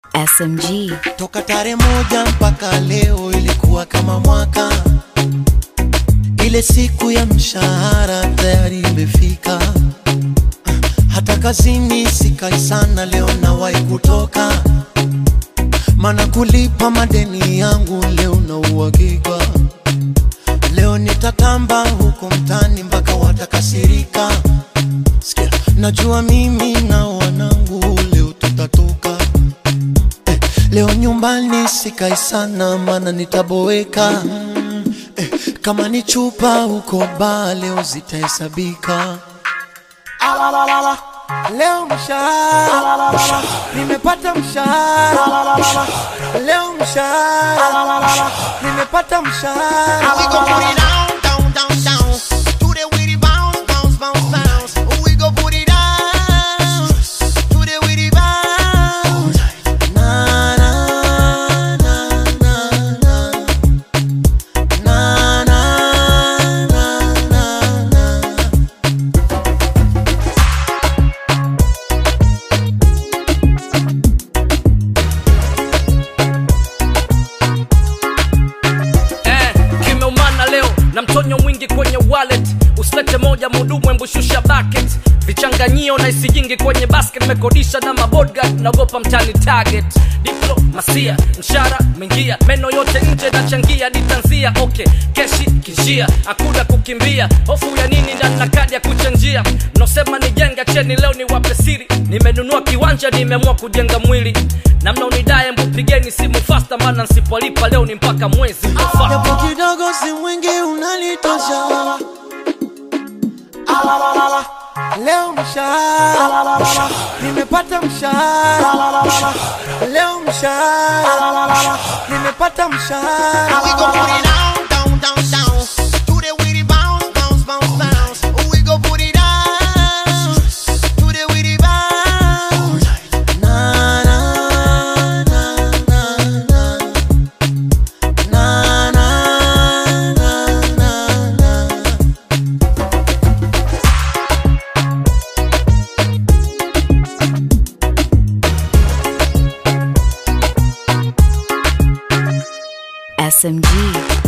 SMG. Toka tarehe moja mpaka leo ilikuwa kama mwaka. Ile siku ya mshahara tayari imefika, hata kazini sikai sana, leo nawahi kutoka, mana kulipa madeni yangu leo na uhakika. Leo nitatamba huko mtani mpaka watakasirika. Sikia, najua mimi na wanangu leo tutatoka eh, leo nyumbani sikai sana, mana nitaboeka eh, kama ni chupa huko baa leo zitahesabika. Alalala, Leo mshahara nimepata mshahara, leo mshahara nimepata mshahara. We gon' put it down, down, down, down. To the witty bounce, bounce, bounce, bounce. We gon' put it down. To the witty bounce. Na, na, na, na, na. Na, na, na, na, na. eh, kimeumana leo na mtonyo mwingi kwenye wallet usilete moja mudumu embushusha bucket vichanganyio na isijingi kwenye basket mekodisha na mabodgard naogopa mtani target diplomasia mshara mengia meno yote nje nachangia ditanzia okay keshi kinjia akuda kukimbia hofu ya nini ndani na kadi ya kuchanjia mnaosema nijenga cheni leo ni wape siri nimenunua kiwanja nimeamua kujenga mwili na mnaonidaye mbupigeni simu fasta maana nsipolipa leo ni mpaka mwezi mnaofaa Japo kidogo si mwingi unalitosha. Alalala, Leo mshahara nimepata mshahara, leo mshahara nimepata We mshahara. gon' put it down, down, down, down. To the witty bounce, bounce, bounce, bounce. We gon' put it down. To the witty bounce. Na, na, na, na, na. Na, na, na, na, na. SMG.